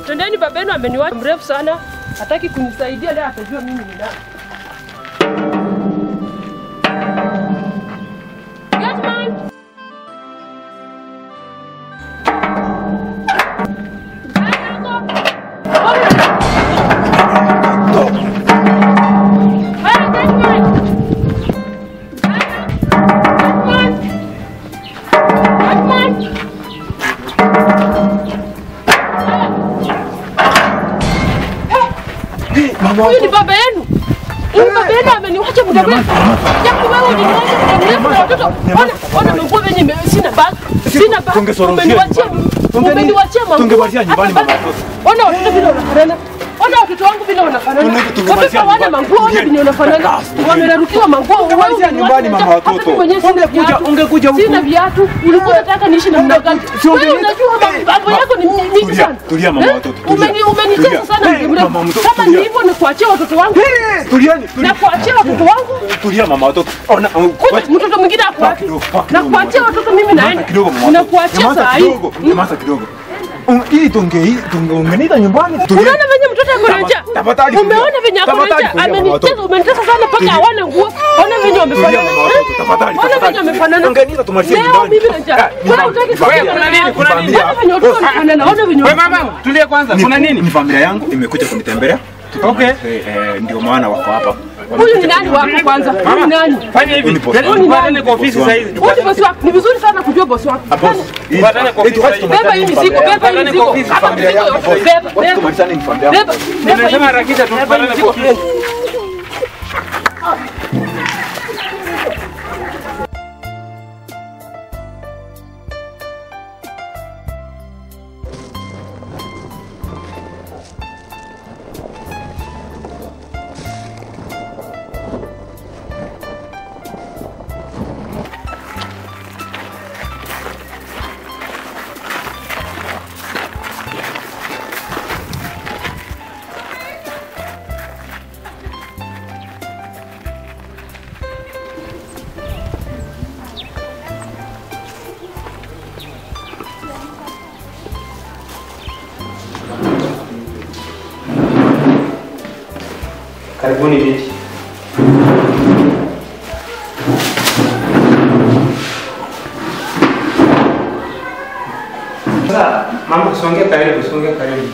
Tendeni, babenu ameniwacha mrefu sana, hataki kunisaidia. Leo atajua mimi ni nani. Get man. Haya, get man. Get man. Get man. Huyu ni baba yenu. Huyu baba yenu ameniwacha muda mrefu. Japo wewe uliniwacha muda mrefu na watoto. Ona, ona manguo venye ime- sina bag. Sina bag. tungesoroshia Umeniwachia nyumbani. umeniwachia manguo. Tungewaachia nyumbani Hata mama bag- watoto. Ona watoto vile wanafanana. Ona watoto wangu vile wanafanana. Tunge- tungewaachia Watoto hawana nyumbani. manguo, ona vile wanafanana. Tunge- Wamerarukiwa manguo. Tungewaachia nyumbani mama Hata watoto. mimi mwenyewe sina Ungekuja- viatu. ungekuja huku. Sina viatu. Ulikuwa unataka niishi namna gani? Si Wewe ungeniita- unajua Eh, mambo ma- yako ni mingi tulia, sana. tulia mama Eh? watoto, tulia. Umeni- Umenitesa Tulia. sana Eh, muda mrefu. mama mtoto, Kama ni tulia. hivyo ni kuachia watoto wangu. Eh, Tulieni, Na tulia. kuachia watoto wangu. Tulia mama watoto. Ona, uh, Kuja wacha- mtoto mwingine ako wapi? kidogo, pa Na kidogo, kuachia mama. watoto mimi Nyamaza naenda. kidogo mama Na watoto. kuachia Nyamaza saa hii. kidogo, nyamaza kidogo. Um, Hii tunge hii tunge ungeniita nyumbani. Tulia. Unaona venye mtoto ako na njaa? Tafadhali tulia. Umeona venye ako na Tafadhali njaa? tulia, mama Amenitesa, watoto. umenitesa sana mpaka Tulia. hawana nguo. Ona venye Tulia wamefanana. mama watoto, Eh? tafadhali. Ona venye tafadhali. wamefanana. Ungeniita tumalizie Leo nyumbani. mimi na njaa. Ah, Wewe nyumbani. hutaki Ni familia. kusikia kuna nini? Kuna Ni nini? familia. Ona venye watoto wanafanana. Ona venye Wewe mama, tulia kwanza. Ni- Kuna nini? Ni familia yangu imekuja kunitembelea. Okay. Eh, eh, ndio maana wako hapa. Huyu ni nani wako kwanza? Huyu ni nani? Fanya hivi. Ni boss Yaani wangu. Tupatane kwa ofisi sasa hivi. Huyu ni bosi wako. Ni vizuri sana kujua bosi wako. Ah, boss. Hii- Tupatane kwa hii ofisi tuache sasa hivi. Beba hii mizigo, beba hii Tupatane mizigo. kwa ofisi, Hapa familia mizigo yangu, yote. boss. Beba, Wacha beba. tumalizane ni familia yangu. Beba, beba Nimesema hii- harakisha tu, beba hii tupatane mizigo. kwa ofisi. Karibuni viti. Sasa mama, songea karibu, songea karibu.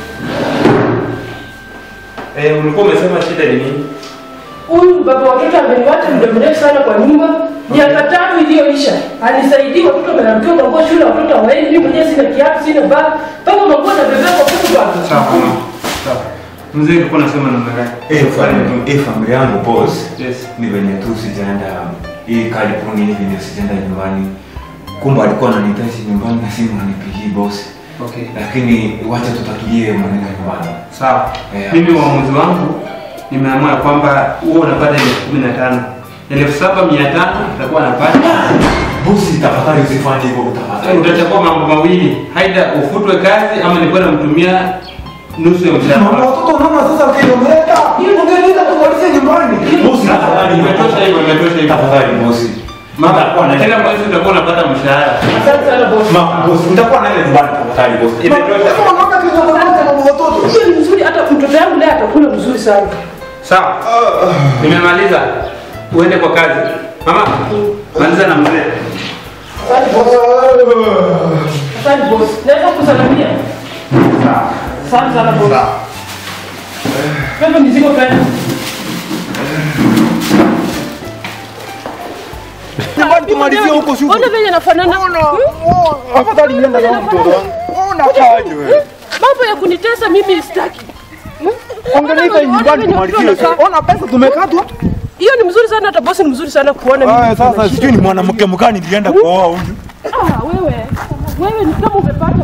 Eh, ulikuwa umesema shida ni nini? Huyu baba watoto ameniwacha muda mrefu sana kwa nyumba, miaka tatu iliyoisha. Anisaidii watoto wamerarukiwa manguo shule, watoto hawaendi. Mimi mwenyewe sina kiatu, sina bag, mpaka manguo nabebea kwa kuku baba. Sawa mama. Sawa. Mzee ulikuwa unasema namna gani? Eh, fam- eh, familia yangu boss. Yes. Ni venye tu sijaenda hii California hivi ndio sijaenda nyumbani. Kumbe alikuwa ananihitaji nyumbani na simu anipigii boss. Okay. Lakini wacha tutatulie maneno ya nyumbani. Sawa. Yeah. Mimi uamuzi wangu nimeamua kwamba huo unapata elfu kumi na tano elfu saba mia tano utakuwa napata Bosi, tafadhali usifanye hivyo tafadhali. utachagua mambo mawili haida ufutwe kazi ama nilikuwa namtumia nusu ya Mama mshahara watoto mama sasa ukiomleta. Ungeniita tumalizie nyumbani. Bosi, tafadhali imetosha hivyo imetosha hivyo Tafadhali bosi. mama Nitakuwa naenda kila nyumbani. mwezi utakuwa unapata mshahara Asante sana boss. Ma, bosi, nitakuwa naenda nyumbani tafadhali bosi. Imetosha. Hiyo ni mzuri, hata mtoto yangu naye atakula mzuri sana. sawa nimemaliza uende kwa kazi mama maliza na mzee Asante boss. Asante boss. Naweza kusalamia? sawa Asante sana boss. Beba mizigo pale. Nyumbani tumalizie huko shughuli. Ona venye nafanana. Hmm? Afadhali nienda na mtoto wangu. Unakaje wewe? Mambo ya kunitesa mimi sitaki. Ongeniita nyumbani tumalizie. Ona pesa tumekatwa. Hiyo ni mzuri sana, hata bosi ni mzuri sana kuona Aya mimi. sasa sijui ni mwanamke mgani nilienda kuoa huyu. Ah, wewe. Wewe ni kama umepata